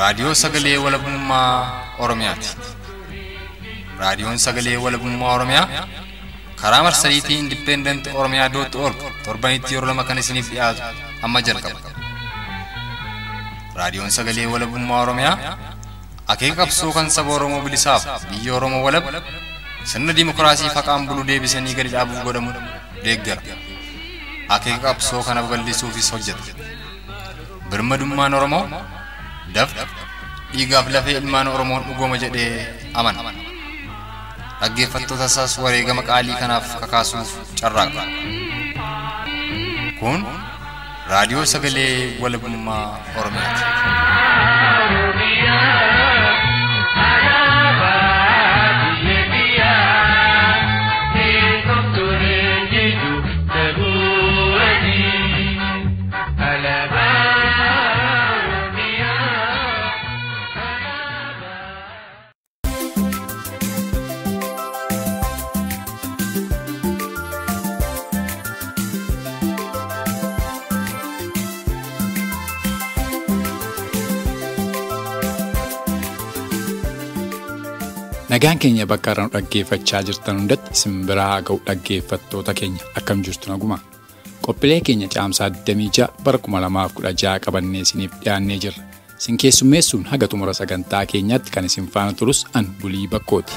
Raadiyoo Sagalee Walabummaa Oromiyaati. Raadiyoon Sagalee Walabummaa Oromiyaa karaa marsariitii Indipendent Oromiyaa dootti org torbanitti yeroo lama kan isiniif dhiyaatu amma jalqaba. Raadiyoon Sagalee Walabummaa Oromiyaa akeeka qabsoo kan saba Oromoo bilisaaf biyya Oromoo walab sirna dimokiraasii faqaan bulu deebisanii gadi dhaabuuf godhamu deeggara. Akeeka qabsoo kana babal'isuufis hojjeta. Birmadummaan Oromoo dafqa dhiigaaf lafee ilmaan Oromoon dhugooma jedhee amana. Dhaggeeffattoota isaas wareegama qaalii kanaaf kakaasuuf carraaqa. Kun raadiyoo sagalee walabummaa Oromiyaati. Nagaan keenya bakka irraa nu dhaggeeffachaa jirtan hundatti simbiraa haa ga'u dhaggeeffattoota keenya akkam jirtu naguma. Qophiilee keenya caamsaa 26 bara 2016 qabannee isiniif dhiyaannee jirra. Isin keessummeessuun haga xumura sagantaa keenyatti kan isin faana turus an bulii bakkooti.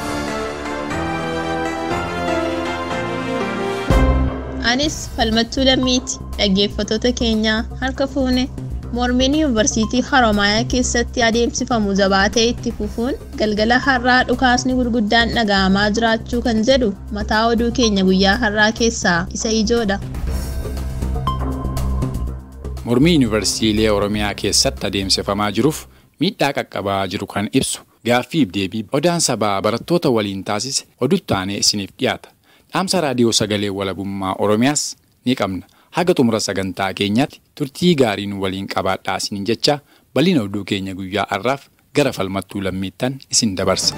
Anis falmattuu lammiiti dhaggeeffattoota keenyaa harka fuune. Mormiin yuunivarsiitii Haromaayaa keessatti adeemsifamu jabaatee itti fufuun galgala har'aa dhukaasni gurguddaan dhaga'amaa jiraachuu kan jedhu mataa oduu keenya guyyaa har'aa keessaa isa ijoodha. Mormii yuunivarsiitii Oromiyaa keessatti adeemsifamaa jiruuf miidhaa qaqqabaa jiru kan ibsu gaaffiif deebii odaan sabaa barattoota waliin taasise oduutti aanee isiniif dhiyaata. Dhaamsa raadiyoo sagalee walabummaa Oromiyaas ni qabna. Haga xumura sagantaa keenyaatti turtii gaarii nu waliin qabaadhaa isiniin jecha bal'ina oduu keenya guyyaa har'aaf gara falmattuu lammiittan isin dabarsa.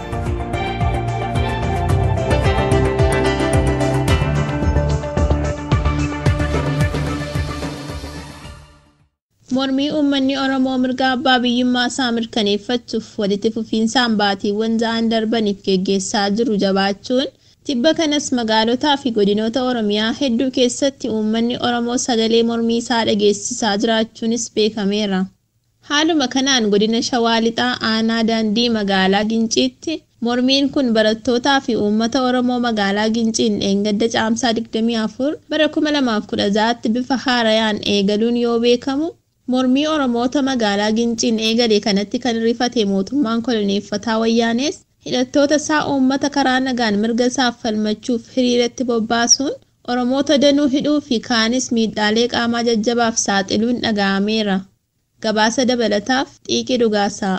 Mormii uummanni Oromoo mirga abbaa biyyummaa isaa mirkaneeffachuuf walitti fufiinsaan baatiiwwan ja'an darbaniif geggeessaa jiru jabaachuun Tibba kanas magaalotaa fi godinoota Oromiyaa hedduu keessatti uummanni Oromoo sagalee mormii isaa dhageessisaa jiraachuunis beekameera. Haaluma kanaan godina Shawaa Lixaa aanaa daandii magaalaa Ginciitti mormiin kun barattootaa fi uummata Oromoo magaalaa Ginciin dheengadda caamsaa 24 bara 2016tti bifa haarayaan eegaluun yoo beekamu mormii Oromoota magaalaa Ginciin eegale kanatti kan rifate mootummaan koloneeffataa wayyaanees hidhattoota isaa uummata karaa nagaan mirga isaaf falmachuuf hiriiratti bobbaasuun oromoota danuu hidhuu fi kaanis miidhaalee qaamaa jajjabaaf saaxiluun dhaga'ameera. Gabaasa dabalataaf xiiqii dhugaasaa.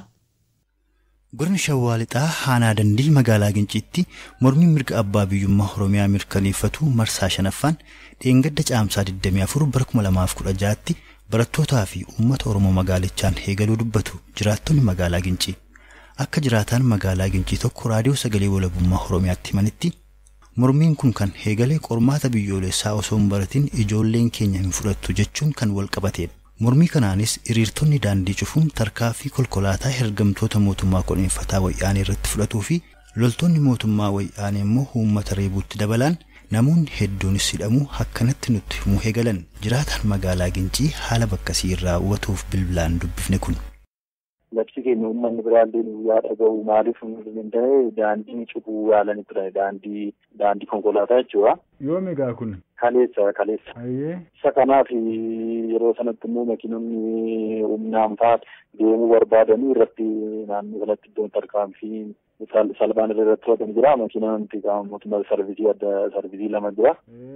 Godina Shawaa Lixaa aanaa dandii magaalaa Ginciitti mormiin mirga abbaa biyyummaa Oromiyaa mirkaneeffatu marsaa shanaffaan dheengadda caamsaa 24 bara 2016tti barattootaa fi uummata Oromoo magaalichaan eegaluu dubbatu jiraattonni magaalaa Gincii. akka jiraataan magaalaa Gincii tokko raadiyoo sagalee walabummaa Oromiyaatti himanitti mormiin kun kan eegalee qormaata biyyoolessaa osoo hin baratin ijoolleen keenya hin fudhattu jechuun kan wal qabatedha. Mormii kanaanis hiriirtonni daandii cufuun tarkaanfii konkolaataa hergamtoota mootummaa koloneeffataa wayyaanee irratti fudhatuu fi loltoonni mootummaa wayyaanee immoo uummata reebuutti dabalaan namoonni hedduunis hidhamuu akkanatti nutti himuu eegalan jiraataan magaalaa Gincii haala bakkasii irraa hubatuuf bilbilaan dubbifne kun. labsi keenya uummanni biraallee guyyaa dhaga'u maaliif hin ta'e daandii cufuu yaalanii ture daandii daandii konkolaataa jechuudha. Yoom egaa kun? Kaleessa kaleessa. Ayyee. Isa kanaaf yeroo sanatti immoo makiinonni humnaan fa'aa deemuu barbaadanii irratti naannoo kanatti iddoon tarkaanfii salphaan irratti fudhatan jira makiinaan mootummaa sarvisii adda sarvisii lama jira.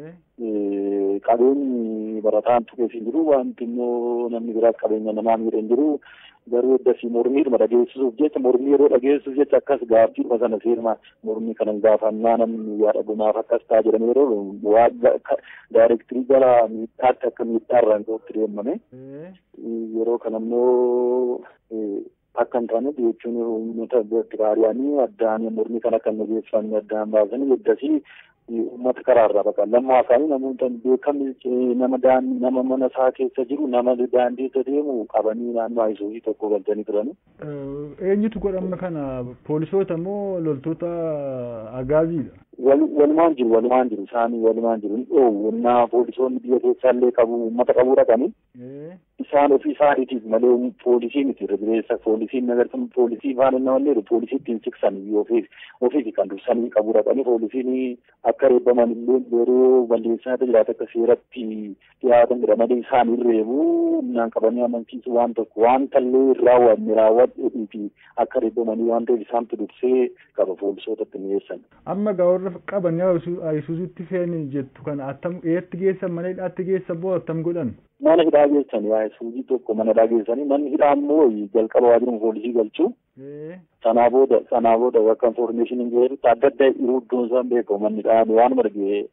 Qabeenyi barataan tuqee jiru wanti immoo namni biraas qabeenya namaa miidhan jiru garuu eddasii mormiidhuma dhageessisuuf jecha mormii yeroo dhageessisuuf jecha akkas gaaffiidhuma sana seeruma mormii kanan gaafannaa namni yaa dhagumaaf akkas ta'a jedhame yeroo waa daayirektirii gara miidhaatti akka miidhaarraan ka'utti deemame yeroo kana immoo akka hin taane jechuun uummata biraariyaanii addaan mormii kana kan dhageessifamu addaan baasanii eddasii uummata karaarraa baqa lammaa isaanii namoota beekamni nama nama mana isaa keessa jiru nama daandii irra deemu qabanii naannoo Ayisuuzii tokko galchanii turani. Eenyutu godhamna kana poolisoota moo loltoota agaaziidha? Walumaan jiru walumaan jiru isaanii walumaan jiru ni dhoowwu innaa poolisoonni biyya keessaallee qabu uummata qabu dhaqanii isaan ofii isaaniitiif malee poolisii miti irra jireessa poolisiin nagarsan poolisii faana namallee poolisii ittiin siksan ofiif ofiif kan dursanii qabu dhaqanii poolisiin akka reebbaman illee yeroo balleessaa jiraata akka seeratti dhiyaatan jedhamanii isaan reebu humnaan qabanii amansiisu waan tokko waan tallee raawwanne raawwadhuu fi akka reebbamanii waan ta'eef isaantu dursee qaba poolisootatti dhiyeessan. Amma gaa warra qaban ayisuuzitti feeni jettu kana attam eetti geessan mana hidhaatti geessan boo attam godhan? Mana hidhaa geessan ayisuuzii tokko mana hidhaa geessanii manni hidhaa immoo jalqaba waajjira poolisii galchuu. Sanaa booda sanaa booda bakka infoormeeshiniin jedhutti adda adda yeroo iddoon isaan beekamu manni hidhaa waan marge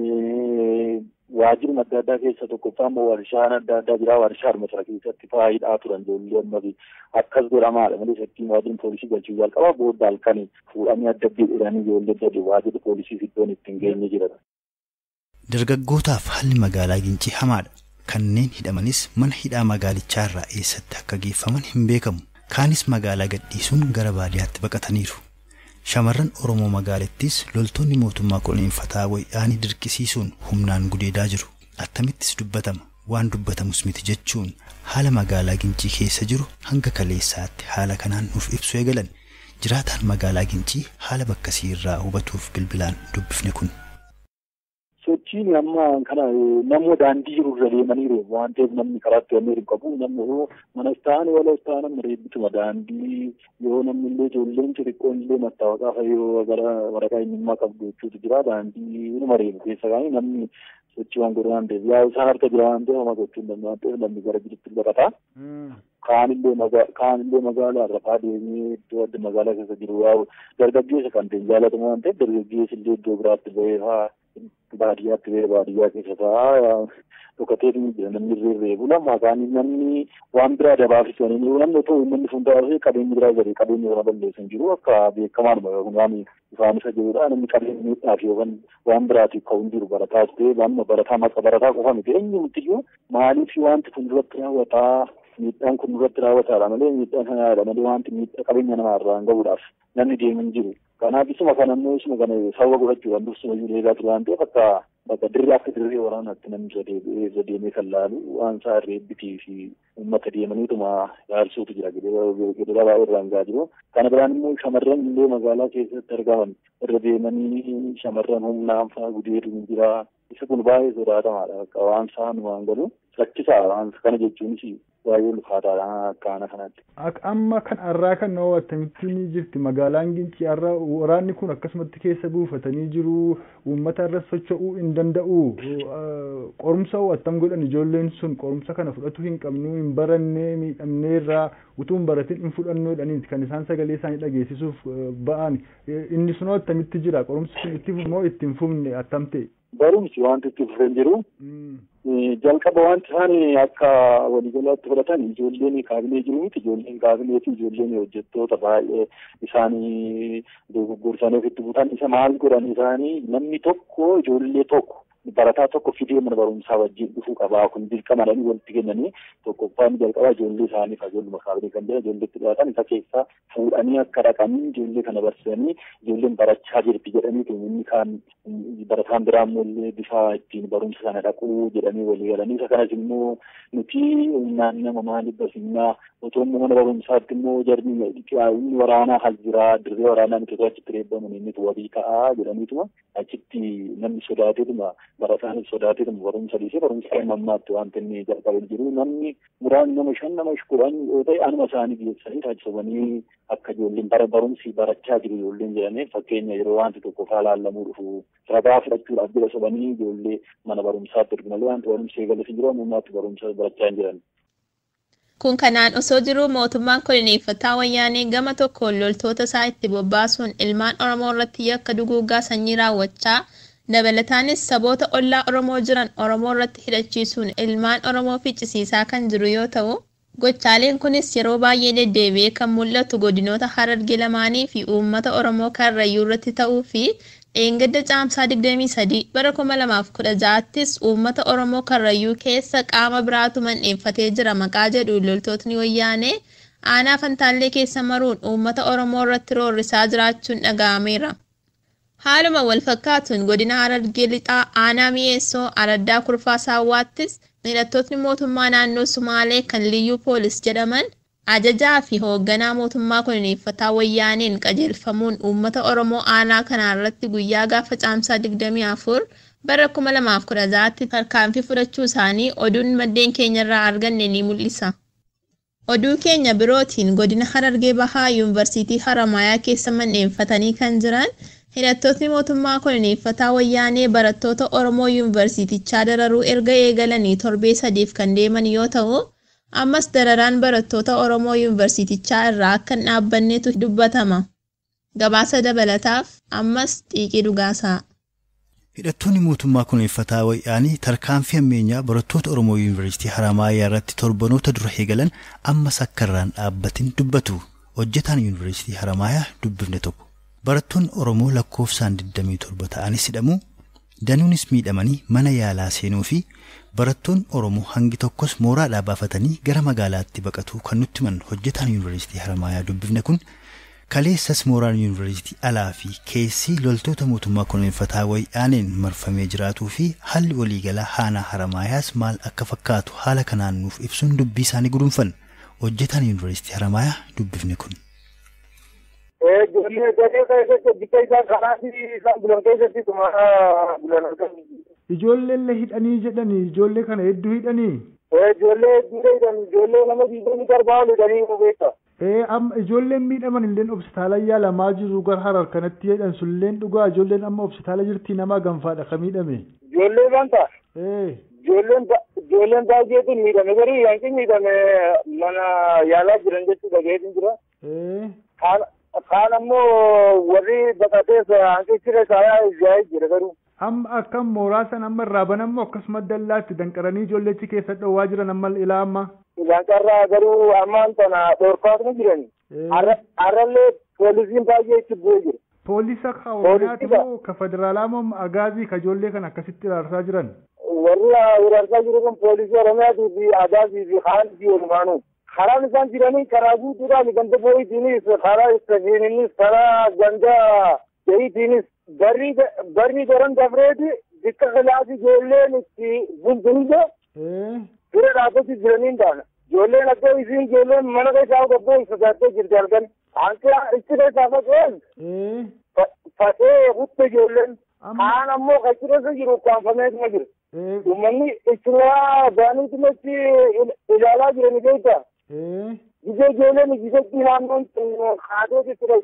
waajjiruma adda addaa keessa tokkoffaa immoo warshaan adda addaa jira warshaa masara keessatti faayidaa turan ijoollee ammafi akkas godhamaadha malee shakkiin waajjirri poolisii galchuu jalqaba booda halkanii fuudhanii adda adda jedhanii ijoollee gadi waajjirri poolisii iddoon ittiin geenye jira. Dargaggootaaf haalli magaalaa Gincii hamaadha. Kanneen hidhamanis mana hidhaa magaalichaa irraa eessatti akka geeffaman hin beekamu. Kaanis magaalaa gadhiisuun gara baadiyyaatti baqataniiru. Shamarran Oromoo magaalattis loltoonni mootummaa qulqulleeffataa wayyaanii dirqisiisuun humnaan gudeedaa jiru. Attamittis dubbatama. Waan dubbatamus miti jechuun haala magaalaa Gincii keessa jiru hanga kaleessaatti haala kanaan nuuf ibsu eegalan. Jiraataan magaalaa Gincii haala bakkasii irraa hubatuuf bilbilaan dubbifne kun. sochiin amma kana namni daandii jiru irra deemaniiru waan ta'eef namni karaatti wanni hin qabu namni yoo manas ta'an walas ta'an amma reebbituma daandii yoo namni illee ijoolleen xixiqqoon illee mattaawaqaa fayyoo gara waraqaa eenyummaa qabdu jechuutu jira daandii inuma reebu keessa kaanii namni sochii waan godhu waan ta'eef yaa isaan harka jira waan ta'eef homa gochuu hin danda'u waan ta'eef namni gara jirutti baqata. Kaanillee kaanillee magaalaa rafaa deemee iddoo adda magaalaa keessa jiru yaa'u dargaggeessa kan ta'e jaalatamu waan ta'eef dargaggeessi illee iddoo biraatti ba'ee fa'aa baadiyyaatti ba'ee baadiyyaa keessa ta'a dhokatee jira namni reereebu lama kaanii namni waan biraa dabaafisanii namni otoo uummanni fundaa'ee qabeenyi biraa gadi qabeenyi sana balleessan jiru akka beekamaadhuma yookaan waan ifaan isa jirudha namni qabeenyi miidhaaf yookaan waan biraatiif ka'uun jiru barataa ta'ee waan barataa maqa barataa qofa miti eenyumtiyyuu maaliif wanti fuulduratti raawwataa miidhaan kun irratti raawwataadha malee miidhaan sanaadha malee wanti miidhaa qabeenya namaa irraan gahuudhaaf namni deemu hin jiru. Kanaaf isuma kana immoo isuma kana sababa godhachuudhaan dursuma iyyuu eegaa ture waan ta'eef akka bakka dirree akka dirree waraanaatti namni irra deemee kan laalu waan isaa reebbitii fi uummata deemaniituma yaalsuutu jira gidiraa baay'ee irraan gahaa jiru. Kana biraan immoo shamarran illee magaalaa keessatti argaman irra deemanii shamarran humnaan fa'aa gudeetu ni jira. Isa kun baay'ee sodaatamaadha. Waan isaan waan galu rakkisaa waan kana jechuunis baay'ee ulfaataadha akka kanatti. Amma kan har'aa kan nama attamitti ni jirti magaalaan Gincii har'aa waraanni kun akkasumatti keessa buufatanii jiru uummata irra socho'uu hin danda'u qorumsa attam godhan ijoolleen sun qorumsa kana fudhatu hin qabnu hin barannee miidhamnee irraa utuu hin baratin hin fudhannoodhaniiti kan isaan sagalee isaanii dhageessisuuf ba'an inni sunoo attamitti jira qorumsi sun itti moo itti hin fufne attam ta'e. Barumsi wanti itti fufee jiru. jalqaba wanti isaan akka waliigalaatti fudhatan ijoolleen kaabilee jiru miti ijoolleen kaabilee fi ijoolleen hojjettoota baay'ee isaanii dogoggorsanii ofitti butan isa maal godhan isaanii namni tokko ijoollee tokko barataa tokko fidee mana barumsaa wajjin dhufuu qabaa kun dirqamadhanii walitti kennanii tokkoffaan jalqabaa ijoollee isaanii ijoolluma kaabilee kan jedhan ijoolleetti dhiyaatan isa keessaa fuudhanii akka dhaqanii ijoollee kana barsiisanii ijoolleen barachaa jirti jedhanii inni kaan barataan biraa immoo bifa ittiin barumsa sana dhaquu jedhanii walii galanii isa kanas immoo nuti humnaan nama maaliif barsiifnaa otoo immoo mana barumsaatti immoo jarmi inni waraanaa hal jiraa dirree waraanaa nuti otoo achitti reebbaman inni wabii ta'aa jedhaniituma achitti namni sodaateetuma barataan sodaateetuma barumsa dhiisee barumsa kan mammaatti wanta inni jalqabee jiru namni muraan nama shan nama kudhan yoo ta'e anuma isaanii geessanii taasifamanii akka ijoolleen bara barumsi barachaa jiru ijoolleen jedhanii fakkeenya yeroo wanti tokko faalaallamuu dhufu ragaa fudhachuudhaaf jira sobanii ijoollee mana barumsaatti ergu malee wanti barumsi eegalee hin jiru ammummaatti barumsa barachaa hin jiran. Kun kanaan osoo jiruu mootummaan koloneeffataa wayyaanee gama tokkoon loltoota isaa itti bobbaasuun ilmaan Oromoo irratti yakka duguuggaa sanyii raawwachaa dabalataanis saboota ollaa Oromoo jiran Oromoo irratti hidhachiisuun ilmaan Oromoo ficcisiisaa kan jiru yoo ta'u, Gochaaleen kunis yeroo baay'ee deddeebi'ee kan mul'atu godinoota Hararge lamaanii fi uummata Oromoo Karrayyuu irratti ta'uu fi dheengadda caamsaa 23 bara 2016ttis uummata Oromoo Karrayyuu keessa qaama biraatu mandheeffatee jira maqaa jedhu loltootni wayyaanee aanaa fantaallee keessa maruun uummata Oromoo irratti roorrisaa jiraachuun dhaga'ameera. Haaluma wal fakkaatuun godina Harargee lixaa aanaa mi'eessoo araddaa kurfaa saawwaattis hidhattootni mootummaa naannoo Sumaalee kan liyyuu poolis jedhaman ajajaa fi hoogganaa mootummaa koloneeffataa wayyaaneen qajeelfamuun uummata Oromoo aanaa kanaa irratti guyyaa gaafa caamsaa 24 bara 2016tti tarkaanfii fudhachuu isaanii oduun maddeen keenyarraa arganne ni mul'isa. Oduu keenya birootiin godina Harargee Bahaa Yuunivarsiitii Haramayaa keessa mandheeffatanii kan jiran hidhattootni mootummaa koloneeffataa wayyaanee barattoota Oromoo Yuunivarsiitichaa dararuu erga eegalanii torbee sadiif kan deeman yoo ta'u, ammas dararaan barattoota Oromoo Yuunivarsiitichaa irraa akka hin dhaabbannetu dubbatama. Gabaasa dabalataaf ammas xiiqii dhugaasaa. Hidhattoonni mootummaa koloneeffataa wayyaanii tarkaanfii ammeenyaa barattoota Oromoo Yuunivarsiitii Haramaayaa irratti torbanoota dura eegalan ammas akka irraan dhaabbatin dubbatu. Hojjetaan Yuunivarsiitii Haramaayaa dubbifne tokko. Barattoonni Oromoo lakkoofsaan 27 ta'anis hidhamu danuunis miidhamanii mana yaalaa seenuu fi barattoonni Oromoo hangi tokkos mooraadhaa baafatanii gara magaalaatti baqatu kan nutti himan hojjetaan Yuunivarsiitii Haramaayaa dubbifne kun kaleessas mooraan Yuunivarsiitii alaa fi keessi loltoota mootummaa koloneeffataa wayyaaneen marfamee jiraatuu fi haalli waliigalaa aanaa Haramaayaas maal akka fakkaatu haala kanaan nuuf ibsuun dubbii isaanii gudunfan hojjetaan Yuunivarsiitii Haramaayaa dubbifne kun. Ijoollee gadee keessatti hojjechaa isaan karaa fi isaan bulan keessatti tuma bulan argamu. Ijoolleellee hidhanii jedhanii ijoollee kana hedduu hidhanii. Ijoollee hedduu hidhan ijoollee nama digdamii darbaa hidhanii nu beekta. Ee amma ijoolleen miidhaman illeen hospitaala yaalamaa jiru gara harar kanatti jedhan sulleen dhugaa ijoolleen amma hospitaala jirti nama ganfaadha ka miidhame. Ijoollee banta. Ee Ijoolleen ijoolleen baay'eetu miidhame garuu yanki miidhame mana yaalaa jiran jechuudha gaheetu jira. ee Kaan ammoo warri baqatees hanqi siree saayaa ijaayaa jira garuu. amma akkam mooraa san amma irraa banammoo akkasuma dallaatti danqaranii ijoollechi keessa dhoowwaa jiran amma ilaa amma. Ilaan carraa garuu ammaan tana dhorkaatuma jirani. Ee. Har'allee poolisiin baay'ee itti bu'ee jira. Poolisa ka Poolisiidha. Oromiyaati moo ka federaalaa moo agaazii ka ijoollee kana akkasitti raarsaa jiran. warri waraarsaa jiru kun poolisii oromiyaatii fi agaazii fi haalis walumaanuu karaan isaan jiranii karaa guutuudhaan ganda boo'itiinis karaa istajiininis karaa ganda jahiitiinis barri barri daran dabreeti dikka kilaasii ijoolleen itti bulbulde Ee bira dhaabbatti jiranii hin taane ijoolleen akka isiin ijoolleen mana keessaa gabboo sodaattee jirti halkan hanqi itti keessaa faca'een ee faca'ee kutte ijoolleen amma kaan ammoo qaccireessa jiru ukkaanfameetuma jira. ee uummanni isinaa baaniitumatti ilaalaa jirani beekta ee gise ijoolleen gisetti naannoon haateeti ture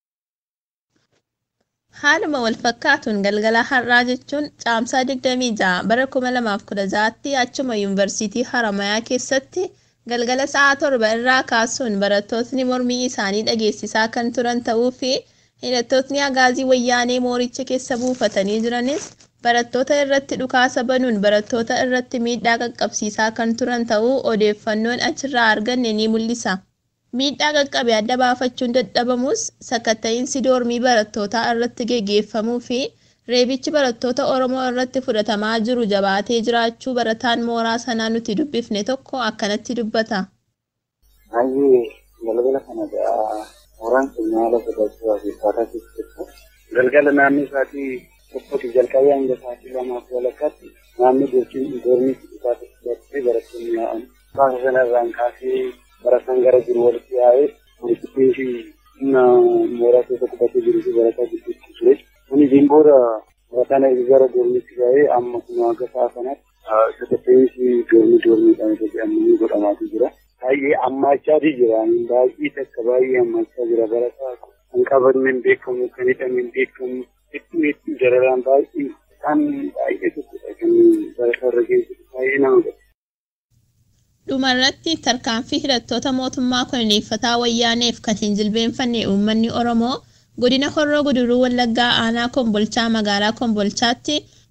Haaluma wal fakkaatuun galgala har'aa jechuun caamsaa 26 bara 2016tti achuma yuunivarsiitii Haramayaa keessatti galgala sa'a torba irraa kaasuun barattootni mormii isaanii dhageessisaa kan turan ta'uu fi hidhattootni agaazii wayyaanee mooricha keessa buufatanii jiranis barattoota irratti dhukaasa banuun barattoota irratti miidhaa qaqqabsiisaa kan turan ta'uu odeeffannoon achirraa arganne ni mul'isa. Miidhaa qaqqabe adda baafachuun dadhabamus sakatta'iinsi doormii barattootaa irratti geggeeffamuu fi reebichi barattoota Oromoo irratti fudhatamaa jiru jabaatee jiraachuu barataan mooraa sanaa nuti dubbifne tokko akkanatti dubbata. Baay'ee galgala kana mooraan keenya haala sodaachuu fi faataa keessatti galgala naannoo isaatii tokkotti jalqabee hanga sa'aatii lamaaf walakkaatti naannoo gochiin doormiitti dhufaatu fudhatee barattoonni yaa'an. Baasa sanarraan kaasee barataan gara jiru walitti yaa'ee walitti fi humna mooraa keessa qubatee jiruu fi barataa gidduutti ture. Kuniin booda barataan gara doormiitti yaa'ee amma kuma akka sa'a kanaatti sakatta'insi doormii doormiidhaan jedhamanii godhamaatii jira. baay'ee ammaachaatii jira baay'ee takka baay'ee ammaachaa jira barataa kan qabanne hin beekamu kan hidhame hin beekamu hedduu hedduu dararaan baay'ee kan baay'ee tokkodha kan barataa irra geessu baay'ee nama godha. Dhumarratti tarkaanfii hidhattoota mootummaa koloneeffataa wayyaaneef kan hin jilbeenfanne uummanni Oromoo godina Horroo Guduruu Wallaggaa aanaa Kombolchaa magaalaa Kombolchaatti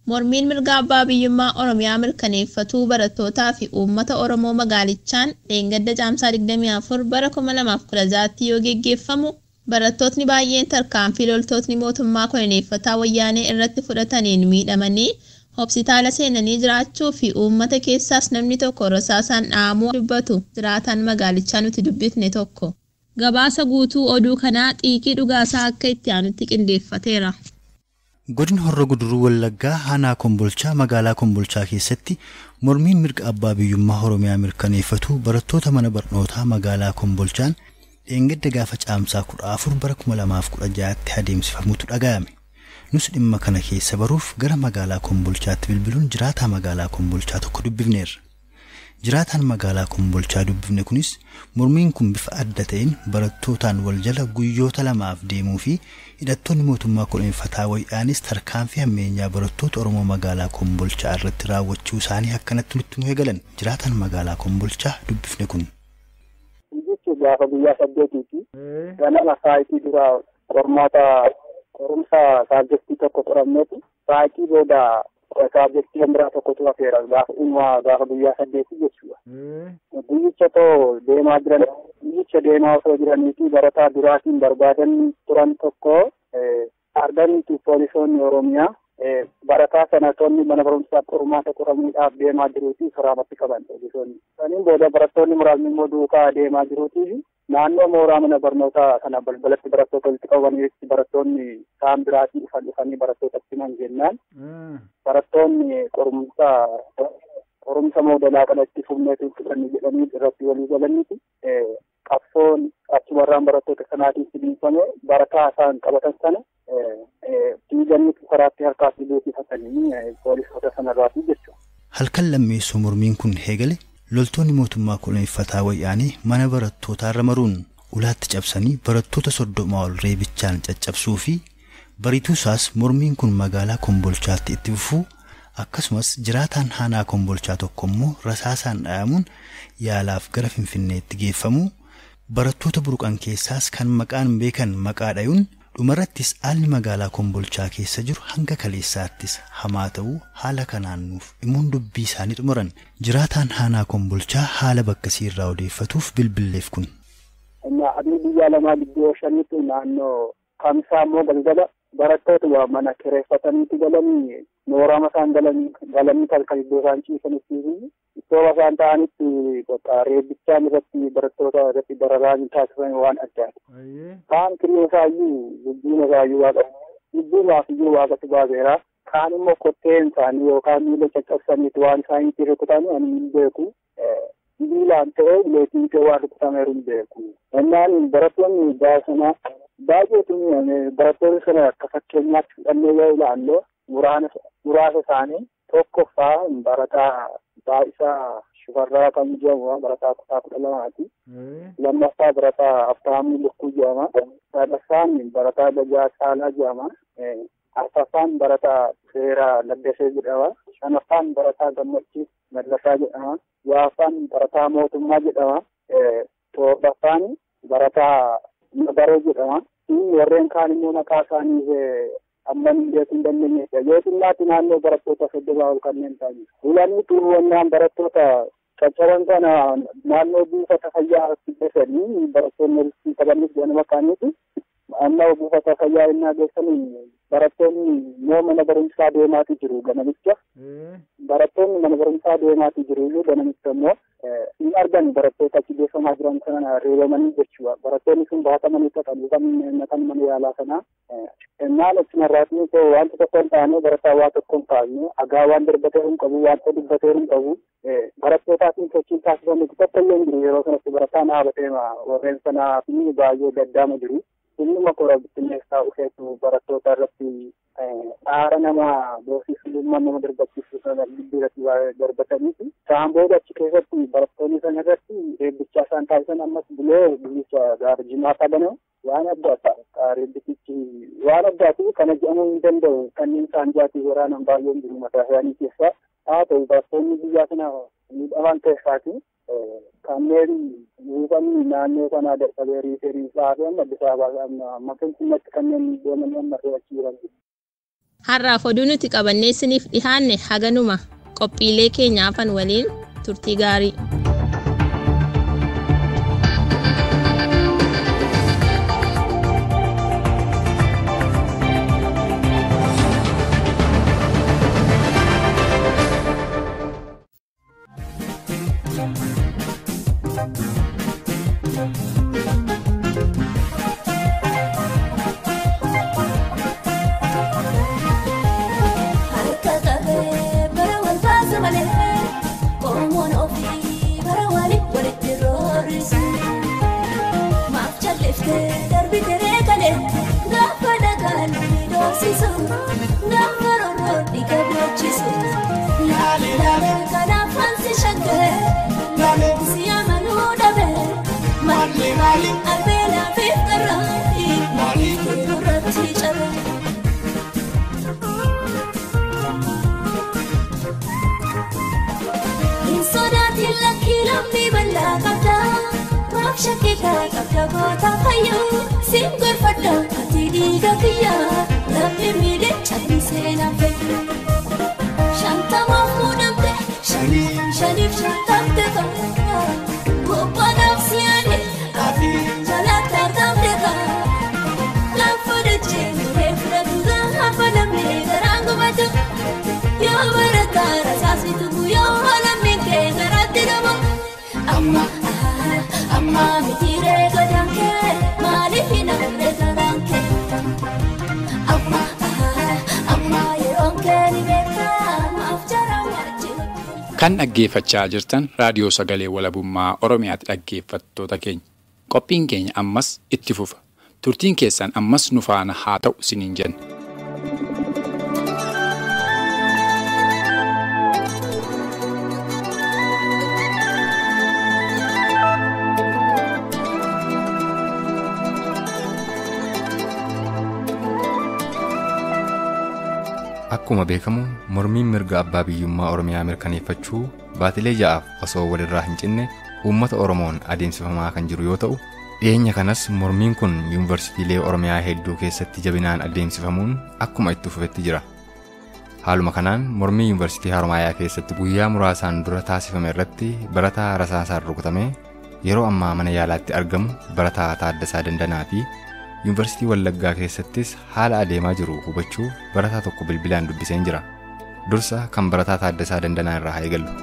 Mormiin mirga abbaa biyyummaa Oromiyaa mirkaneeffatuu barattootaa fi uummata Oromoo magaalichaan dheengadda caamsaa 24 bara 2016tti yoo geggeeffamu barattootni baay'een tarkaanfii loltootni mootummaa koloneeffataa wayyaanee irratti fudhataniin miidhamanii hospitaala seenanii jiraachuu fi uummata keessaas namni tokko rasaasaan dhahamuu dubbatu jiraatan magaalichaa nuti dubbifne tokko. Gabaasa guutuu oduu kanaa xiiqii dhugaasaa akka itti aanutti qindeeffateera. Godina Horra Guduruu Wallaggaa Aanaa Kombolchaa magaalaa Kombolchaa keessatti mormiin mirga abbaa biyyummaa Oromiyaa mirkaneeffatu barattoota mana barnootaa magaalaa Kombolchaan dheengadda gaafa caamsaa kudha afur bara kuma lamaaf kudha ja'aatti adeemsifamutu dhaga'ame. Nus dhimma kana keessa baruuf gara magaalaa Kombolchaatti bilbiluun jiraataa magaalaa Kombolchaa tokko dubbifneerra. Jiraataan magaalaa Kombolchaa dubbifne kunis mormiin kun bifa adda ta'een barattootaan wal jala guyyoota lamaaf deemuu fi hidhattoonni mootummaa koloneeffataa wayyaanis tarkaanfii hammeenyaa barattoota Oromoo magaalaa Kombolchaa irratti raawwachuu isaanii akkanatti nutti nu eegalan. Jiraataan magaalaa Kombolchaa dubbifne kun. Jechuun gaafa guyyaa saddeetiiti. Ganama saayitii dura qormaata qorumsa saabjektii tokko qoramneetu saayitii booda saabjektii kan biraa tokkotu hafeera gaafa uumaa gaafa guyyaa saddeetii jechuudha. Guyyicha too deemaa jiran guyyicha deemaa osoo jiraniiti barataa duraatiin barbaadan turan tokko arganiitu poolisoonni Oromiyaa barataa sanatoonni mana barumsaa qormaata qoramuudhaaf deemaa jiruuti karaamatti qaban poolisoonni. Saniin booda barattoonni muraasni immoo duukaa deemaa jiruuti naannoo mooraa mana barnootaa kana balbalatti barattoota walitti qabamanitti barattoonni kaan biraatii dhufan dhufanii barattootatti himan jennaan barattoonni qorumsa qorumsa moodalaa kana itti fufneetu fudhanni jedhanii irratti walii galaniiti qabsoon achumarraan barattoota sanaatiin sibiifame barataa isaan qabatan sana diiganii karaatti harkaatti beeksifatanii poolisoota sanarraati jechuudha. Halkan lammeessoo mormiin kun eegale loltoonni mootummaa koloneeffataa wayyaanii mana barattootaarra maruun ulaatti cabsanii barattoota soddoma ol reebichaan caccabsuu fi bariituu isaas mormiin kun magaalaa kombolchaatti itti fufuu akkasumas jiraataan aanaa kombolchaa tokko immoo rasaasaan dhayamuun yaalaaf gara finfinneetti geeffamuu barattoota buruqan keessaas kan maqaan beekan maqaa dhayuun dhumarrattis haalli magaalaa kombolchaa keessa jiru hanga kaleessaattis hamaa ta'uu haala kanaan nuuf himuun dubbii isaanii xumuran jiraataan aanaa kombolchaa haala bakkasii irraa odeeffatuuf bilbilleef kun. Adii biyya lamaa gidduu shanitti naannoo kamsaa immoo galgala barattoota mana kireeffataniitti galanii mooraa isaan galanii galanii kalkan iddoo isaan ciisanitti iddoo isaan ta'anitti reebbichaan irratti barattoota irratti dararaan taasisan waan addaati. Kaan kiree isaayyuu lubbuun isaayyuu waaqa lubbuumaaf iyyuu waaqatu baaseera. Kaan immoo kotteen isaanii yookaan miila caccabsaniiti waan isaaniitti rukutan ani hin beeku. Miilaan ta'ee uleetiin ta'ee waan rukutameeru hin beeku. Ennaan barattoonni baasana baay'eetu barattoonni sana akka fakkeenyaatti fudhannee yoo ilaallu muraasa isaanii tokkoffaa barataa baay'isaa shufarraa kan jedhamu barataa kutaa kudha lamaati. Lammaffaa barataa Abtaamuu Lukkuu jedhama. Sadaffaan barataa Dajaa Caalaa jedhama. Arfaffaan barataa Seeraa Laddasee jedhama. Shanaffaan barataa Gammachiis Mallasaa jedhama. Ja'affaan barataa Mootummaa jedhama. Torbaffaan barataa Nagaroo jedhama. Warreen kaan immoo maqaa isaanii amma hin beekuu hin dandeenyedha. Yoo xinnaatti naannoo barattoota soddomaa ol kanneen ta'anii. Hulaniitu wannaan barattoota caccaban kana naannoo buufata fayyaa geessanii barattoonni walitti qabanis ganama kaaniiti. Amma buufata fayyaa innaa geessanii barattoonni moo mana barumsaa deemaatu jiru ganamicha. Barattoonni mana barumsaa deemaatu jiru iyyuu ganamicha immoo hin argan barattoota achi geeffamaa jiran kana reebamanii jechuudha. Barattoonni sun baatamanii dhaqan kan mana yaalaa sanaa. Innaan achinarraatiin koo wanta tokko hin taane barataa waa tokko hin taane agaa waan darbatee hin qabu wanta dubbatee hin qabu barattootaafin sochiin taasifamu tokko illee hin jiru yeroo sanatti barataan dhaabatee warreen sanaa fi baay'ee gaddaama jiru. Innuma kora bittinneessaa dhufeetu barattoota irratti dhaara nama boosisummaa nama darbachiisu sana gidduu irratti darbataniiti. Isaan booda achi keessatti barattoonni sana irratti reebbichaa isaan taasisan ammas bulee guyyicha gaafa jimaataa baname waan addaata. Reebbichichi waan addaati kana jedhamuu hin danda'u kanneen isaan jaatii waraanan baay'een jiru mataa isaanii keessaa. Haa ta'u barattoonni biyyaa kana miidhaman keessaati. kanneen buufanni naannoo kanaa dadhabee riiferii isaa fi amma Addis Ababaa amma Finfinneetti kanneen deemanii amma to'achuu jiran. Har'aaf oduu nuti qabannee isiniif dhihaanne haganuma qophiilee keenyaafan waliin turtii gaarii. Harka qabee bara wal baasa malee Oromoon ofii bara waliin walitti roorrisu. Maaf calliftee darbite reekalee gaafa dhagaan miidhagsisu gaafa rorroon dhiiga beeksisu. Laale laale kanaaf hansi shaggee laale si amanuu dhabee maali maali arbeelaa fi qarraafi maali irratti cabee. Hin sodaatin lakkii lammii bal'aa qabda. Maaf shakkitaa qabda goota fayyuu. Siin gorfadha ati dhiiga kiyya. Lammii miidhee callisee naan fayyu. Shantamaaf muudamte shanii shaniif shantamte qabda. Bobbanaaf siyaane ati jalaatti argamte qabda. Lafa dachee muree fudhatu gaafa lammii garaan gubatu. Yoo barataa rasaasni tuqu yoo lammii kee garaatti dhabu. Amma amma mitiiree godhan kee maaliif hin hafne garaan kee? Amma amma yeroon kee ni beekaa maaf jara wajjin. Kan dhaggeeffachaa jirtan raadiyoo sagalee walabummaa Oromiyaatti dhaggeeffattoota keenya. Qophiin keenya ammas itti fufa. Turtiin keessan ammas nu faana haa ta'u isiniin jenna. Akkuma beekamu mormiin mirga abbaa biyyummaa Oromiyaa mirkaneeffachuu baatilee ja'aaf osoo walirraa hin cinne uummata Oromoon adeemsifamaa kan jiru yoo ta'u dhiyeenya kanas mormiin kun yuunivarsiitiilee Oromiyaa hedduu keessatti jabinaan adeemsifamuun akkuma itti fufetti jira. Haaluma kanaan mormii yuunivarsiitii Haromaayaa keessatti guyyaa muraasaan dura taasifame irratti barataa rasaasaan rukutamee yeroo ammaa mana yaalaatti argamu barataa Taaddasaa Dandanaa fi yuunivarsiitii Wallaggaa keessattis haala adeemaa jiru hubachuuf barataa tokko bilbilaan dubbiseen jira. Dursa kan barataa Taaddasaa Dandanaa irraa haa eegallu.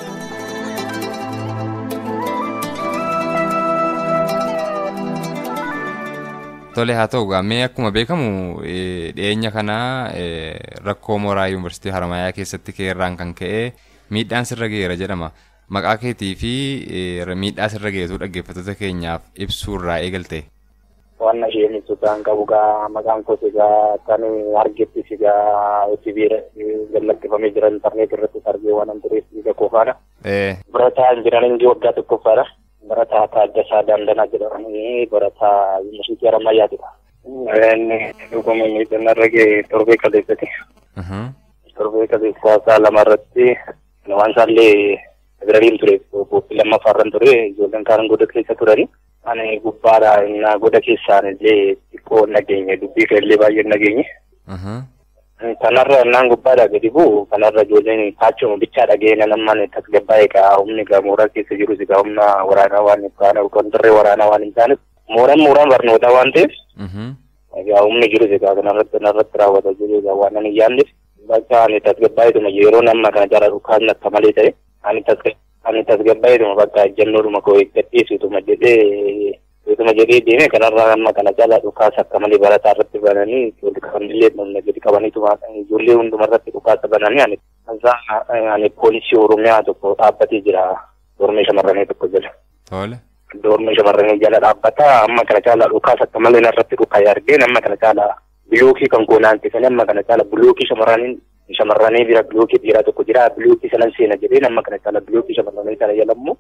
Tole haa ta'u gaamee akkuma beekamu eh, dhiyeenya kana eh, rakkoo mooraa yuunivarsiitii Haramayaa keessatti keerraan kan ka'e miidhaan sirra ga'eera jedhama. Maqaa keetii fi eh, miidhaa sirra ga'eetu dhaggeeffattoota keenyaaf ibsuu irraa eegalte. Wanna isheen ibsuudhaan qabu gaa maqaan kooti gaa kan argettis gaa sibiira gallaqqifamee jira intarneet irrattis argee waan tureef dhiiga qofaadha. Eh, Barataa jiran inji waggaa tokkoffaadha. Barataa Taaddasaa Dandanaa jedhamanii barataa yuunivarsiitii Harammayyaatidha. Inni dhuguma miidhaan irra ga'e torbee kaleessati. mhm. Torbee kaleessaa isaa lama irratti waan isaallee Federaliin ture boobbii lammaffaarran ture ijoolleen kaan goda keessa turani. Ani gubbaadha innaa goda keessaan illee xiqqoo nageenye dubbii keellee baay'ee nageenye. mhm. Kanarra innaan gubbaadha gadi bu'u kanarra ijoolleen kaachuma bichaa dhageenye namman tasgabbaa'ee kaa humni gaa mooraa keessa jirus gaa humna waraanaa waan hin taane kontirree waraanaa waan hin taaneef mooraan mooraan barnootaa waan ta'eef mhm. egaa humni jirus egaa kanarratti kanarratti raawwata jiru egaa waan ani yaanneef bakka ani tasgabbaa'eetuma yeroo namma kana jala dhukaan akka malee ta'e ani tasga ani tasgabbaa'eetuma bakka ejjennoodhuma koo eeggadhiisutuma jedhee utuma jedhee deeme kanarraa amma kana jala dhukaasa akka malee barataa irratti bananii ijoollee qabanillee namni gadi qabaniituma ijoollee hundumarratti dhukaasa bananii ani kansaa ani poolisii oromiyaa tokko dhaabbatee jira dormee shamarranii tokko jala. Tole. Doormi shamarranii jala dhaabbata amma kana caala dhukaasa akka malee narratti dhukaa'ee argeen amma kana caala bilookii kan goonaantisanii amma kana caala bilookii shamarranii shamarranii bira bilookii dhiiraa tokko jira bilookii sanan seena jedheen amma kana caala bilookii shamarranii sana jala immoo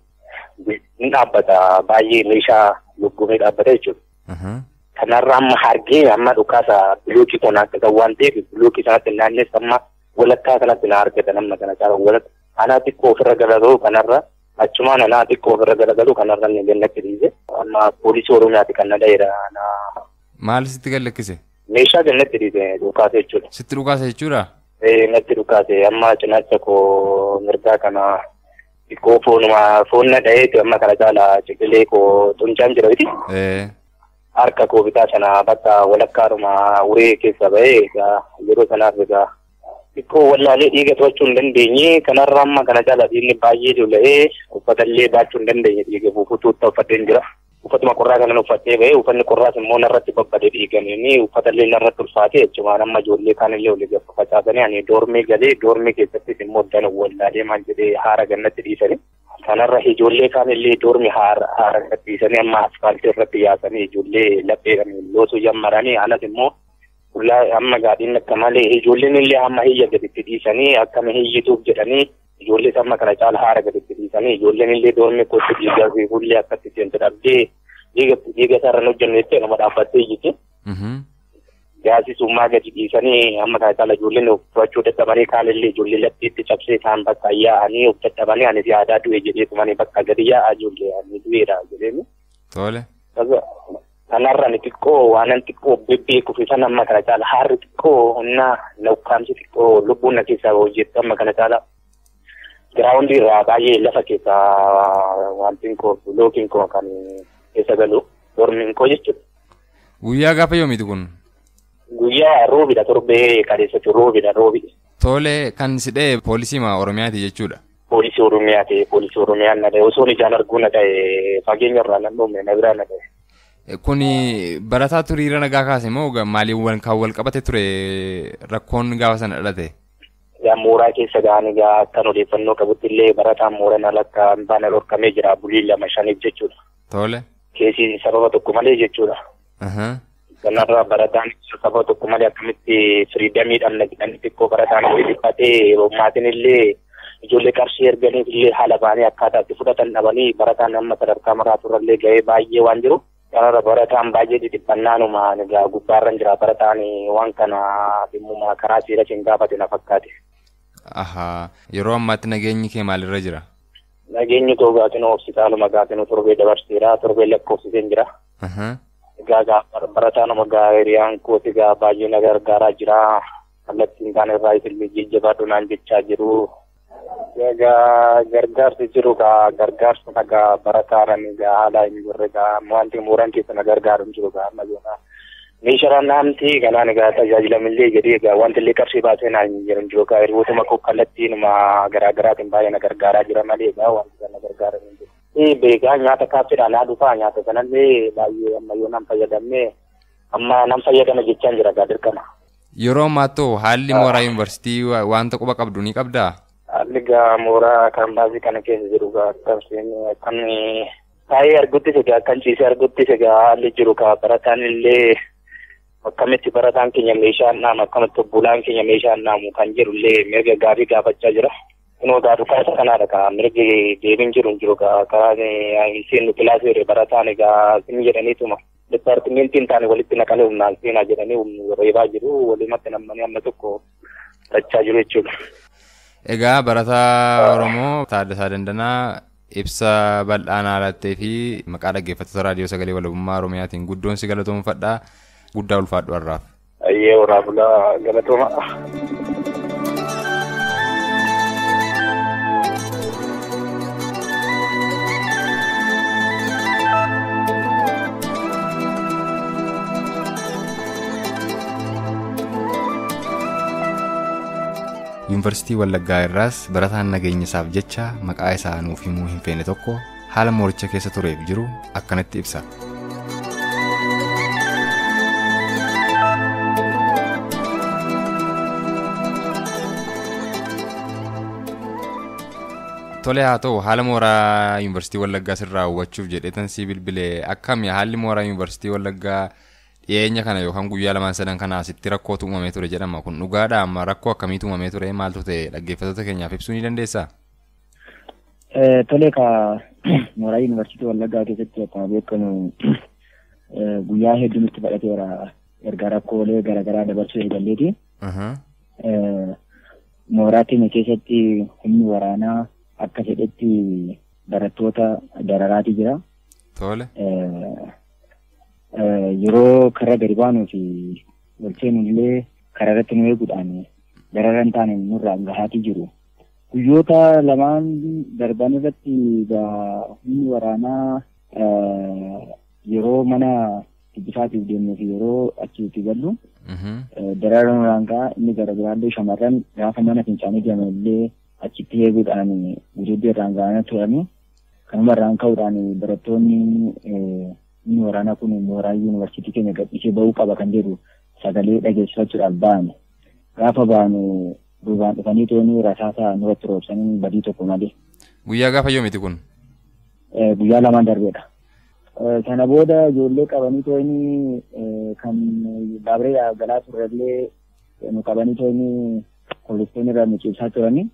ni dhaabbata baay'ee meeshaa luggumee dhaabbata jechuudha. Mhm. Kanarra amma hargee amma dhukaasa bilookii goonaantisan waan ta'eef bilookii sanatti naanneessa amma walakkaa kanatti na argatan amma kana caala walakkaa anaa xiqqoo ofirra garagalu kanarra achumaan anaa xiqqoo ofirra garagalu kanarra ni gannatti dhiise amma poolisii oromiyaati kan na dha'eera na Maal sitti gallakkise? meeshaa gannatti dhiise dhukaase jechuudha. Sitti dhukaase jechuudha? Eh, natti dhukaase amma cinaacha koo mirgaa kana xiqqoo foonuma foon na dha'eeti amma kana caala ciqilee koo xuncaan jira miti. Eh. Harka koo bitaa sana bakka walakkaadhuma uree keessa ba'ee egaa yeroo sanaaf egaa xiqqoo wallaalee dhiiga to'achuu hin dandeenye kanarra amma kana caala dhiigni baay'ee lola'ee uffatallee baachuu hin dandeenye dhiiga buufuutu uffateen jira. Uffatuma qorraa kanan uffattee ba'ee uffanni qorraas immoo narratti babbadee dhiigamanii uffatallee narratti ulfaatee jechuudha amma ijoollee kaanillee olii gaffa facaasanii ani doormee galee doormee keessattis immoo dan wallaalee maal jedhee haara gannatti dhiisanii. Kanarra ijoollee kaanillee doormi haara haara gannatti dhiisanii amma asfaaltii irratti yaasanii ijoollee lapheedhaan loosuu jammaranii anas immoo qullaa amma gaadhiin akka malee ijoolleen illee amma hiyya gaditti dhiisanii akkama hiyyituuf jedhanii ijoollee amma kana caala haara gaditti dhiisanii ijoolleen illee doormi kootti dhiigaa fi hullee akkatti seente dhabdee dhiiga dhiiga isaarra hin hojjennu jettee nama dhaabbattee iyyite. Gaasisummaa gadi dhiisanii amma kana caala ijoolleen uffachuu dadhabanii kaanillee ijoollee lattiitti cabsee isaan bakka yaa'anii of dadhabanii anis yaadaa du'e jedhee tumanii bakka gadi yaa'aa ijoollee ani du'eera jedheeni. Tole. kanarra ni xiqqoo waanan xiqqoo bebbeeku fi san amma kana caala haarri xiqqoo humna lakkaamsi xiqqoo lubbuun na keessaa hojjettu amma kana caala giraawundi irraa baay'ee lafa keessaa wantiin koo lookiin koo kan keessa galu dormiin koo jechuudha. Guyyaa gaafa yoomiiti kun? Guyyaa roobidha torbee kadeessatu roobidha roobi. Tole kan sidhee poolisii ma Oromiyaati jechuudha. Poolisii Oromiyaa ta'e poolisii Oromiyaa na ta'e osoo ijaan arguu na ta'e fageenya irraa nan dhoomne na biraa na ta'e. Kuni barataa turiira nagaa kaase moo maaliin kan wal qabate ture rakkoon gaafa sana dhalate? Yaa mooraa keessa ga'an egaa akkan odeeffannoo qabutti illee barataan mooraa alakka baana dhorkamee jira bulii lama shaniif jechuudha. Tole. Keessi sababa tokko malee jechuudha. Kanarraa barataan sababa tokko malee akkamitti firiidamiidhaan jedhanii xiqqoo barataan illee dhiphatee maatiin illee ijoollee qarshii erganiif illee haala baanii akkaataa itti fudhatan dhabanii barataan amma sadarkaa maraaturrallee ga'ee baay'ee waan jiru. Kanarra barataan baay'ee dhidhiphannaanuma egaa gubbaarran jira barataan waan kana dhimmuma karaa seera hin gaafate na fakkaate. Ahaa yeroo ammaatti nageenyi kee maalirra jira? Nageenyi koo gaatinoo hospitaaluma gaatinoo torbee dabarseera torbee lakkoofsiseen jira. Egaa barataanuma gaa hiriyaan kooti gaa baay'ee na gargaaraa jira. Kallattiin kaan irraa isillee jajjabaadhu naan jechaa jiru. Egaa gargaarsi jiru gaa gargaarsa nagaa barataadhaan egaa haala hin jirre gaa wanti mooran keessa na gargaaru hin jiru gaa amma joona. Meeshaan naamti kanaan egaa tajaajilamillee jedhee egaa wanti illee qarshii baasee naa hin jiru hin jiru gaa hiriyootuma koo kallattiinuma garaa garaatiin baay'ee na gargaaraa jira malee egaa wanti kana gargaaran hin jiru. Ee beekaa nyaata kaaffiidhaan naa dhufaa nyaata sanallee baay'ee amma yoo nan fayyadamne amma nan fayyadama jechaan jira gaa dirqama. Yeroo ammaattuu haalli mooraa yuunivarsiitii wanta quba qabdu ni qabdaa? Haalli gaa mooraa kaambaasii kana keessa jiru gaa akkamiin akkan taa'ee arguttis egaa akkan ciisee arguttis egaa haalli jiru gaa barataan illee akkamitti barataan keenya meeshaan naamu akkamitti obbolaan keenya meeshaan naamu kan jiru illee mirga gaarii gaafachaa jira. Kunoo gaa dhukaasa kanaadha gaa mirgi deebiin jiru hin jiru gaa karaa isiin kilaasii barataan egaa sin jedhaniituma. Dipaartimentiin taane walitti naqanii humnaan seenaa jedhanii reebaa jiru walumatti nammanii amma tokko tachaa jiru jechuudha. Egaa barataa Oromoo Taaddasaa Dandanaa ibsa bal'aanaa lattee fi maqaa dhaggeeffattoota raadiyoo sagalee walabummaa Oromiyaatiin guddoon si galatoomfadha. Guddaa ulfaadhu har'aaf. Ayyee waraabulaa galatooma. yuunivarsiitii Wallaggaa irraas barataan nageenya isaaf jecha maqaa isaa nuuf himuu hin feene tokko haala mooricha keessa tureef jiru akkanatti ibsa. Tole haa ta'u haala mooraa yuunivarsiitii Wallaggaa sirraa hubachuuf jedheetan si bilbilee akkami haalli mooraa yuunivarsiitii Wallaggaa dhiyeenya kana yookaan guyyaa lamaan sadan kana asitti rakkootu uumamee ture jedhama kun dhugaadha amma rakkoo akkamiitu uumamee ture maaltu ta'e dhaggeeffattoota keenyaaf ibsuu ni dandeessaa? Tole ka mooraa yuunivarsiitii Wallaggaa keessatti akkuma beekamu guyyaa hedduu nutti fudhateera erga rakkoolee garaagaraa dabarsuu eegalleeti. Mooraa keenya keessatti humni waraanaa akka fedhetti barattoota dararaati jira. Tole. yeroo karra gadi baanuu fi galcheen illee karaa irratti nu eeguudhaan darara hin taane nurraa gahaatii jiru. Guyyoota lamaan darban irratti humni waraanaa yeroo mana tibbisaatiif deemnee fi yeroo achitti gallu darara nurraan gahaa inni gara biraallee shamarran gaafa mana fincaanii deeman illee achitti eeguudhaan gudeeddii irraan ga'anii turani. Kanuma irraan ka'uudhaan barattoonni inni waraanaa kun mooraa yuunivarsiitii keenya gadhiisee ba'uu qaba kan jedhu sagalee dhageessifachuudhaaf ba'an. Gaafa ba'an duubaan dhufanii tooni rasaasa nurratti roobsanii badii tokko malee. Guyyaa gaafa yoomiti kun? Guyyaa lamaan darbeedha. Sana booda ijoollee qabanii tooni kan baabiree galaa turrellee nu qabanii tooni poolistoonni irraa nu ciibsaa turanii.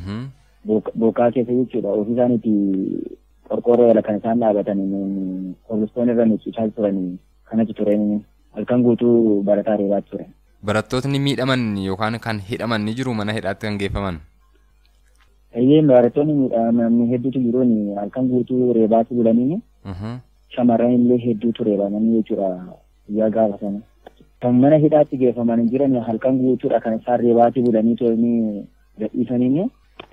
Bokkaa keessa jechuudha. Ofii isaaniitti qorqoorroo jala kan isaan dhaabatan poolistoonni irra nu ciibsaa turanii kanatti tureen halkan guutuu barataa reebaa ture. Barattootni miidhaman yookaan kan hidhaman ni jiru mana hidhaatti kan geeffaman. Eeyyee barattoonni miidhamanii hedduutu jiru halkan guutuu reebaatti bulanii shamarran illee hedduutu reebamanii jechuudha guyyaa gaafa sana. Kan mana hidhaatti geeffaman jiran halkan guutuudha kan isaan reebaatti bulanii turanii gadhiisanii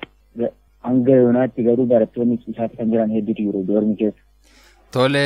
hanga yoonaatti garuu barattoonni isaatti kan jiran hedduutu jiru doormi keessa. Tole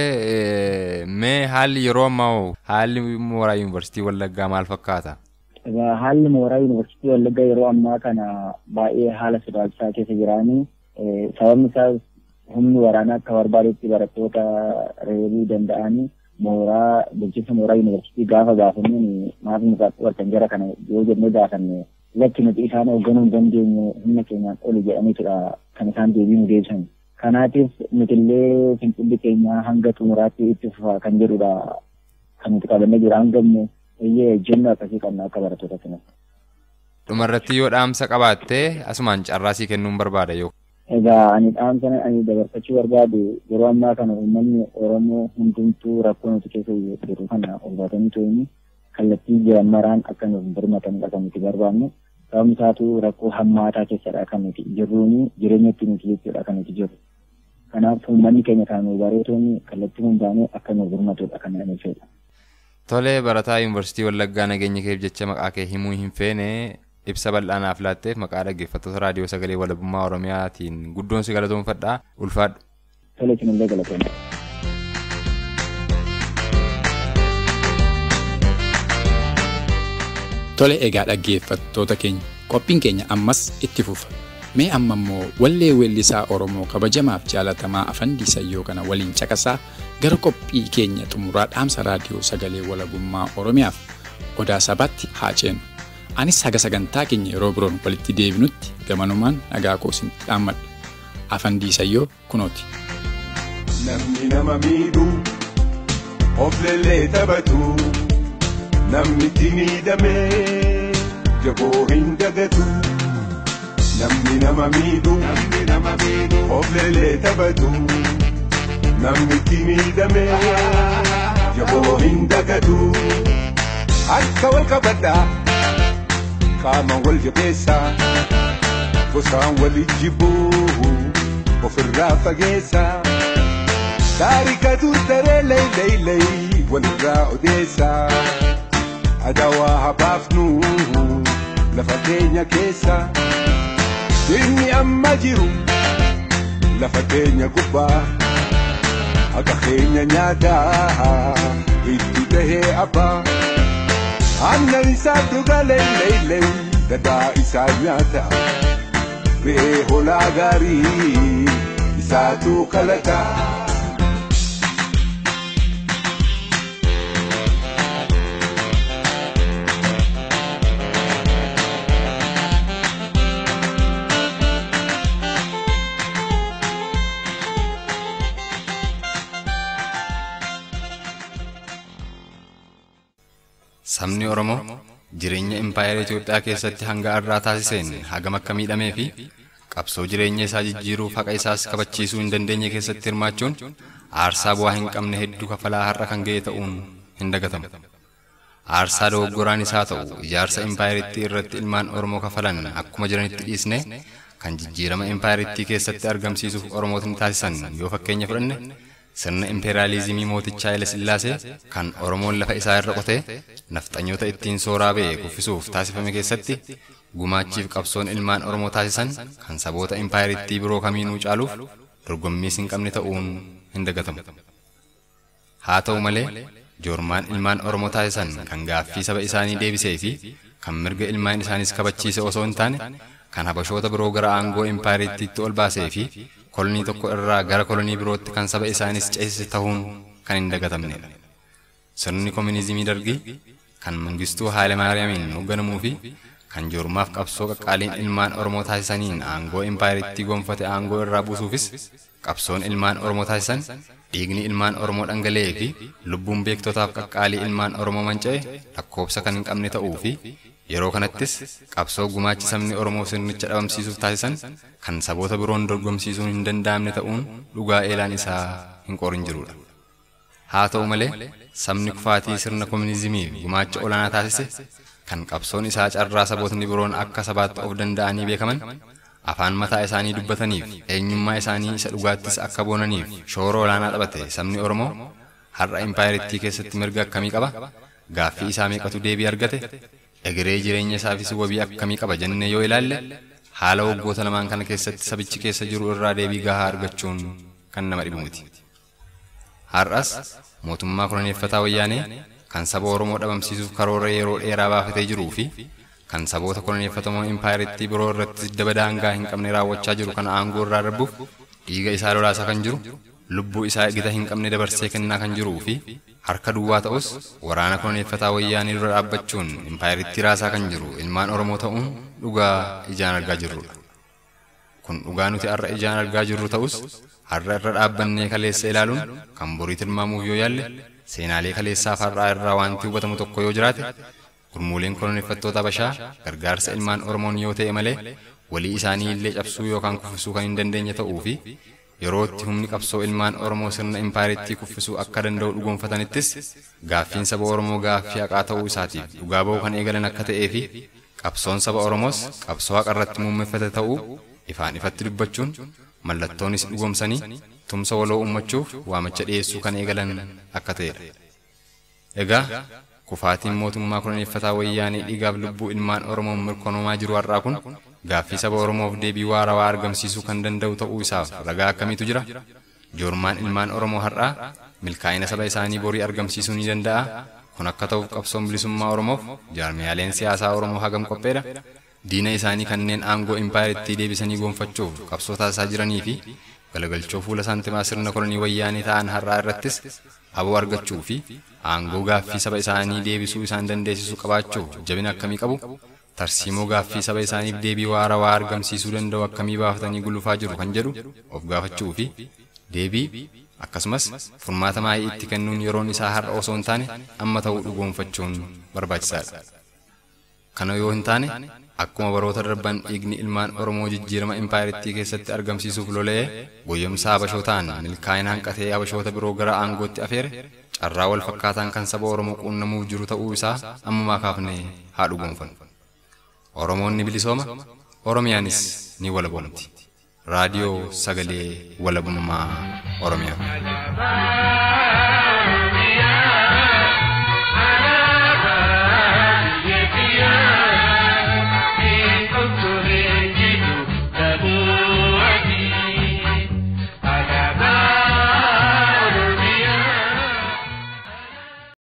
mee haalli yeroo ammaa haalli mooraa yuunivarsiitii Wallaggaa maal fakkaata? Haalli mooraa yuunivarsiitii Wallaggaa yeroo ammaa kana baay'ee haala sodaachisaa keessa jiraanii sababni isaas humni waraanaa akka barbaadetti barattoota reebuu danda'anii mooraa bulchiinsa mooraa yuunivarsiitii gaafa gaafannuun maaf nu qaqqabartan jara kana yoo jennee gaafanne lakki nuti isaan hoogganuu hin dandeenye humna keenyaan oli jedhaniitudha kan isaan deebii nu deebisan. Kanaatiif nutillee fincilli keenya hanga xumuraatti itti fufa kan jedhudha kan nuti qabannee jiru hanga iyyee jennu akkasii qabna akka barattoota kana. Dhumarratti yoo dhaamsa qabaatte asumaan carraasii kennuun barbaada yoo. Egaa ani dhaamsa ani dabarfachuu barbaadu yeroo ammaa kana uummanni Oromoo hundumtuu rakkoo nuti keessa jiru kana hubatanii to'ini kallattii jiran maraan akka nuuf birmatan kan nuti barbaannu. sababni isaatu rakkoo hammaataa keessadha kan nuti jirruuni jireenya itti nuti jechuudha kan nuti jirru. Kanaaf uummanni keenya kan nu bareetoonni kallattii hundaanuu akka nu birmatudha kan ani fedha. Tole barataa yuunivarsiitii Wallaggaa nageenya keef jecha maqaa kee himuu hin feene ibsa bal'aa naaf laatteef maqaa dhaggeeffattoota raadiyoo sagalee walabummaa Oromiyaatiin guddoon si galatoomfadha ulfaadhu. Tole isinillee galatoomfadha. Tole egaa dhaggeeffattoota keenya qophiin keenya ammas itti fufa. Mee amma immoo wallee weellisaa Oromoo kabajamaaf jaalatamaa afandii sayyoo kana waliin caqasaa gara qophii keenya xumuraa dhaamsa raadiyoo sagalee walabummaa Oromiyaaf odaa sabaatti haa ceenu. Anis haga sagantaa keenya yeroo biroon walitti deebinutti gamanumaan nagaa koo isinitti dhaammadha. Afandii sayyoo kunooti. Namni nama miidhu of leellee taphatu. namni itti miidhamee jaboo hin dagatu namni nama miidhu of leellee taphatu namni itti miidhamee jaboo hin dagatu harka wal qabadhaa qaama wal jabeessaa gosaan wal jibbuu ofirraa fageessaa taarikatu taree leeyleeyley walirraa odeessaa. adawaa habaafnu lafa keenya keessa inni amma jiru lafa keenya gubbaa akka keenya nyaataa itti tahee abbaa aannan isaa dhuga leeyleeyley dadaa isaa nyaata re'ee holaa gaarii isaatu kalataa. Sabni Oromoo jireenya impaayera Itoophiyaa keessatti hanga har'aa taasiseen hagam akka miidhamee fi qabsoo jireenya isaa jijjiiruu haqa isaas kabachiisuu hin dandeenye keessatti hirmaachuun aarsaa bu'aa hin qabne hedduu kafalaa har'a kan ga'e ta'uun hin dagatamu. Aarsaa dogoggoraan isaa ta'u ijaarsa impaayerittii irratti ilmaan Oromoo kafalan akkuma jiranitti dhiisne kan jijjiirama impaayerittii keessatti argamsiisuuf Oromootni taasisan yoo fakkeenya fudhanne sirna impeeraalizimii mootichaa Haile Sillaasee kan Oromoon lafa isaa irra qotee nafxanyoota ittiin sooraa ba'e kuffisuuf taasifame keessatti gumaachiif qabsoon ilmaan Oromoo taasisan kan saboota impaayerittii biroo kamiinuu caaluuf dorgommiis hin qabne ta'uun hin dagatamu. Haa ta'u malee joormaan ilmaan Oromoo taasisan kan gaaffii saba isaanii deebisee fi kan mirga ilmaan isaaniis kabachiise osoo hin taane kan habashoota biroo gara aangoo impaayerittiitti ol baasee fi kolonii tokko irraa gara kolonii birootti kan saba isaanis ceesise ta'uun kan hin dagatamnedha. Sirni koominizimii dargii kan Mangistuu Haayile Maariyaamiin hoogganamuu fi kan joormaaf qabsoo qaqqaaliin ilmaan Oromoo taasisaniin aangoo impaayerittii gonfate aangoo irraa buusuufis qabsoon ilmaan Oromoo taasisan dhiigni ilmaan Oromoo dhangala'ee fi lubbuun beektotaaf qaqqaalii ilmaan Oromoo manca'e lakkoobsa kan hin qabne ta'uu fi yeroo kanattis qabsoo gumaachi sabni Oromoo sirnicha dhabamsiisuuf taasisan kan saboota biroon dorgomsiisuun hin danda'amne ta'uun dhugaa eelaan isaa hin qorin jirudha. Haa ta'u malee sabni kufaatii sirna koominizimii gumaacha olaanaa taasise kan qabsoon isaa carraa sabootni biroon akka sabaatti of danda'anii beekaman afaan mataa isaanii dubbataniif eenyummaa isaanii isa dhugaattis akka boonaniif shoora olaanaa taphate sabni Oromoo har'a impaayerittii keessatti mirga akkamii qaba gaaffii isaa meeqatu deebii argate egeree jireenya isaafis wabii akkamii qaba jennee yoo ilaalle haala waggoota lamaan kana keessatti sabichi keessa jiru irraa deebii gahaa argachuun kan nama dhibu miti. Har'as mootummaa koloneeffataa wayyaanee kan saba Oromoo dhabamsiisuuf karoora yeroo dheeraa baafatee jiruu fi kan saboota koloneeffatamoo impaayerittii biroo irratti daba daangaa hin qabne raawwachaa jiru kana aangoo irraa darbuuf dhiiga isaa lolaasaa kan jiru lubbuu isaa gita hin qabne dabarsee kennaa kan jiruu fi harka duwwaa ta'us waraana koloneeffataa wayyaanii dura dhaabbachuun impaayerittii raasaa kan jiru ilmaan Oromoo ta'uun dhugaa ijaan argaa jirrudha. Kun dhugaa nuti har'a ijaan argaa jirru ta'us har'a irra dhaabbannee kaleessa ilaaluun kan borii tilmaamuuf yoo yaalle seenaalee kaleessaaf har'aa irraa wanti hubatamu tokko yoo jiraate gurmuuleen koloneeffattoota Habashaa gargaarsa ilmaan Oromoon yoo ta'e malee walii isaanii illee cabsuu yookaan kuffisuu kan hin dandeenye ta'uu fi yeroo itti humni qabsoo ilmaan Oromoo sirna impaayerittii kuffisuu akka danda'u dhugoonfatanittis gaaffiin saba Oromoo gaaffii haqaa ta'uu isaatiif dhugaa ba'uu kan eegalan akka ta'ee fi qabsoon saba Oromoos qabsoo haqa irratti muummeffate ta'uu ifaan ifatti dubbachuun mallattoonis dhugoomsanii tumsa waloo uummachuuf waamicha dhiyeessuu kan eegalan akka ta'edha. Egaa kufaatiin mootummaa koloneeffataa wayyaanee dhiigaaf lubbuu ilmaan Oromoon mirkanaa'aa jiru har'aa kun gaaffii saba Oromoof deebii waarawaa argamsiisuu kan danda'u ta'uu isaaf ragaa akkamiitu jira? Joormaan ilmaan Oromoo har'aa milkaa'ina saba isaanii borii argamsiisuu ni danda'a. Kun akka ta'uuf qabsoon bilisummaa Oromoof jaarmiyaaleen siyaasaa Oromoo hagam qopheedha. Diina isaanii kanneen aangoo impaayerittii deebisanii gonfachuuf qabsoo taasisaa jiranii fi galagalchoo fuula saantimaa sirna kolonii wayyaanii ta'an har'aa irrattis aboo argachuu fi aangoo gaaffii saba isaanii deebisuu isaan dandeessisu qabaachuuf jabina akkamii qabu tarsiimoo gaaffii saba isaaniif deebii waarawaa argamsiisuu danda'u akkamii baafatanii gulufaa jiru kan jedhu of gaafachuu fi deebii akkasumas furmaata maayii itti kennuun yeroon isaa har'a osoo hin taane amma ta'uu dhugoonfachuun barbaachisaadha. Kana yoo hin taane akkuma baroota darban dhiigni ilmaan Oromoo jijjiirama impaayerittii keessatti argamsiisuuf lola'ee goyyomsaa Habashootaan milkaa'ina hanqatee Habashoota biroo gara aangootti afeere carraa wal fakkaataan kan saba Oromoo quunnamuuf jiru ta'uu isaa ammumaa kaafnee haa dhugoonfannu. Oromoon ni bilisooma, Oromiyaanis ni walaboomti. Raadiyoo Sagalee Walabummaa Oromiyaa.